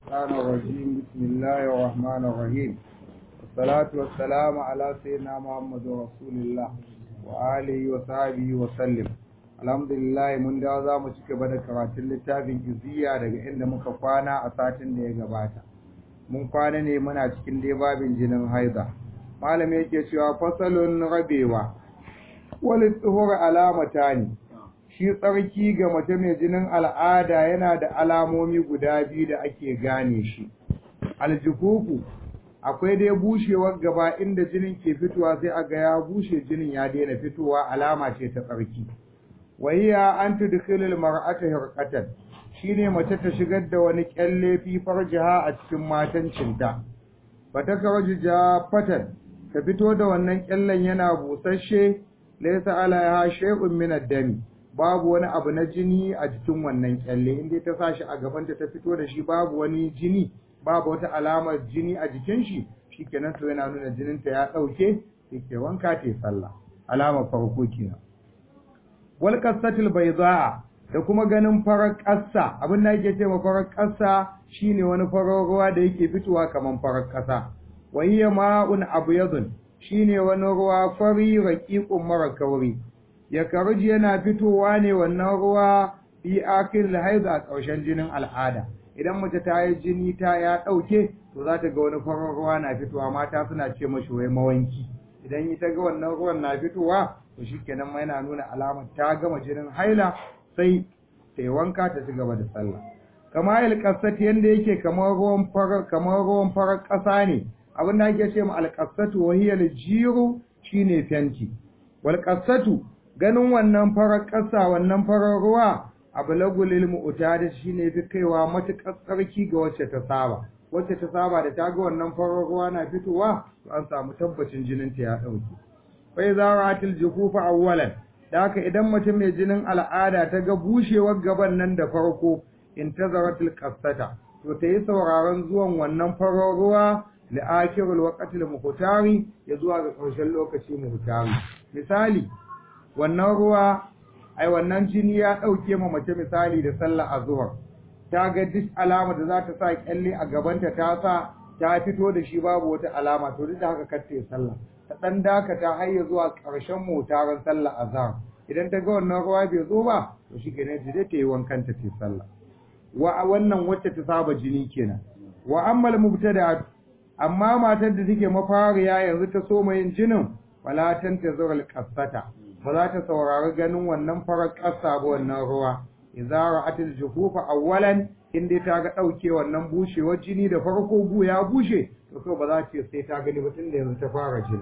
الشيطان الرجيم بسم الله الرحمن الرحيم والصلاة والسلام على سيدنا محمد رسول الله وآله وصحبه وسلم الحمد لله mun da za mu ci gaba da karatun littafin iziya daga inda muka kwana a satin da ya gabata mun kwana ne muna cikin dai babin jinin haiza malami yake cewa fasalun rabewa wal tsuhur alamata ne shi tsarki ga mace mai jinin al'ada yana da alamomi guda biyu da ake gane shi aljufufu akwai dai bushewar gaba inda jinin ke fitowa sai a ga ya bushe jinin ya daina fitowa alama ce ta tsarki wahiya an tudkhilul mar'ata hirqatan shine mace ta shigar da wani kyalle fi farjiha a cikin matancinta bata karju jafatan ta fito da wannan kyallen yana busasshe laysa alaiha shay'un min ad-dami babu wani abu na jini a jikin wannan kyalle inda ta sa shi a gabanta ta fito da shi babu wani jini babu wata alamar jini a jikin shi shikenan to yana nuna jininta ya dauke yake wanka ta sallah alamar farko kenan wal qasatil bayda da kuma ganin farar ƙasa abin da yake cewa farar ƙasa shine wani farar ruwa da yake fitowa kaman farar ƙasa wa hiya ma'un abyadun shine wani ruwa fari raqiqun mara kauri ya karuji yana fitowa ne wannan ruwa fi akil haiz a ƙarshen jinin al'ada idan mace ta yi jini ta ya ɗauke to za ta ga wani farin ruwa na fitowa mata suna ce mashi wai mawanki idan ita ga wannan ruwan na fitowa to shikenan ma yana nuna alamar ta gama jinin haila sai ta yi wanka ta ci gaba da sallah kama alƙasat yanda yake kamar ruwan farar kamar ruwan farar ƙasa ne abin da ake ce ma alƙasatu wa hiya jiru shine fenti wal qasatu ganin wannan farar ƙasa wannan farar ruwa ablagul ilmu utada shine fi kaiwa matuƙar tsarki ga wacce ta saba wacce ta saba da ta ga wannan farar ruwa na fitowa to an samu tabbacin jinin ta ya dauke fa idza ra'atil jufufa awwalan da haka idan mace mai jinin al'ada ta ga bushewar gaban nan da farko intazaratil qassata to ta yi sauraron zuwan wannan farar ruwa li akhirul waqtil muhtari ya zuwa ga ƙarshen lokaci muhtari misali wannan ruwa ai wannan jini ya ɗauke ma mace misali da sallah azhar ta ga duk alama da za ta sa kyalle a gabanta ta sa ta fito da shi babu wata alama to duk da haka kar ta yi sallah ta dan dakata har ya zuwa ƙarshen motaran sallah azhar idan ta ga wannan ruwa bai zo ba to shi kenan ta ta yi wankan ta ta sallah wa wannan wacce ta saba jini kenan wa ammal mubtada amma matar da take mafariya yanzu ta soma yin jinin wala tantazur al-qassata ba za ta saurari ganin wannan farar ƙasa ba wannan ruwa idza ra'atil jufufa awwalan in dai ta ga dauke wannan bushewar jini da farko gu ya bushe to kai ba za ta sai ta gani ba tunda yanzu ta fara jini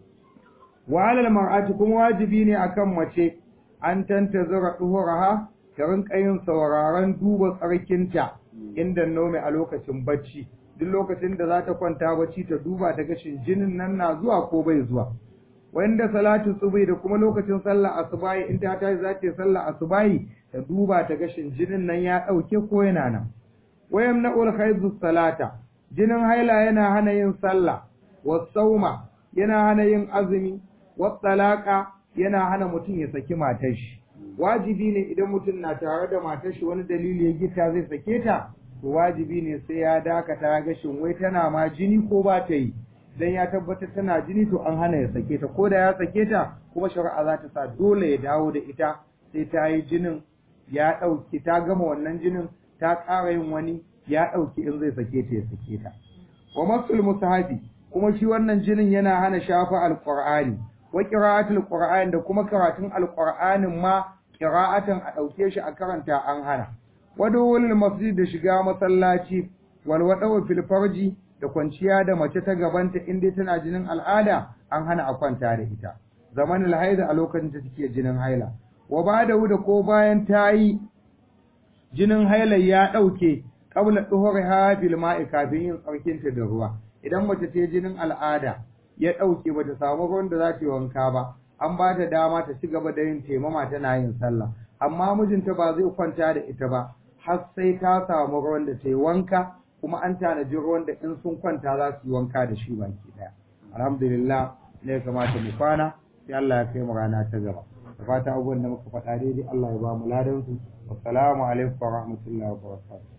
wa alal mar'ati kuma wajibi ne akan mace an tantazura duhuraha ta rinka yin sauraron duba tsarkinta inda nome a lokacin bacci duk lokacin da za ta kwanta bacci ta duba ta gashin jinin nan na zuwa ko bai zuwa wanda salatu subai da kuma lokacin sallah asubahi in ta tashi za ta sallah asubahi ta duba ta gashin jinin nan ya dauke ko yana nan wayam na ul khayzu salata jinin haila yana hana yin sallah was sauma yana hana yin azumi was talaqa yana hana mutum ya saki matar shi wajibi ne idan mutum na tare da matar shi wani dalili ya gita zai sake ta to wajibi ne sai ya dakata gashin wai tana ma jini ko ba ta yi dan ya tabbatar tana jini to an hana ya sake ta ko da ya sake ta kuma shari'a za ta sa dole ya dawo da ita sai ta yi jinin ya ɗauki ta gama wannan jinin ta ƙara yin wani ya ɗauki in zai sake ta ya sake ta wa masul musahabi kuma shi wannan jinin yana hana shafa alqur'ani wa qira'atul qur'ani da kuma karatun alqur'anin ma qira'atan a ɗauke shi a karanta an hana wadawul masjid da shiga masallaci wal wadaw fil farji da kwanciya da mace ta gabanta in dai tana jinin al'ada an hana a kwanta da ita zamanin haida a lokacin da take jinin haila wa ba da da ko bayan ta yi jinin haila ya ɗauke qabla duhuriha bil ma'i kafin yin tsarkin ta da ruwa idan mace ta jinin al'ada ya ɗauke bata samu ruwan da za ta yi wanka ba an ba ta dama ta ci gaba da yin taimama tana yin sallah amma mijinta ba zai kwanta da ita ba har sai ta samu ruwan da ta yi wanka kuma an tanaji ruwan da in sun kwanta za su yi wanka da shi baki daya alhamdulillah ne ya kamata mu kwana sai Allah ya kai mu rana ta gaba da fata abubuwan da muka faɗa daidai Allah ya ba mu ladan su wassalamu alaikum wa rahmatullahi wa barakatuh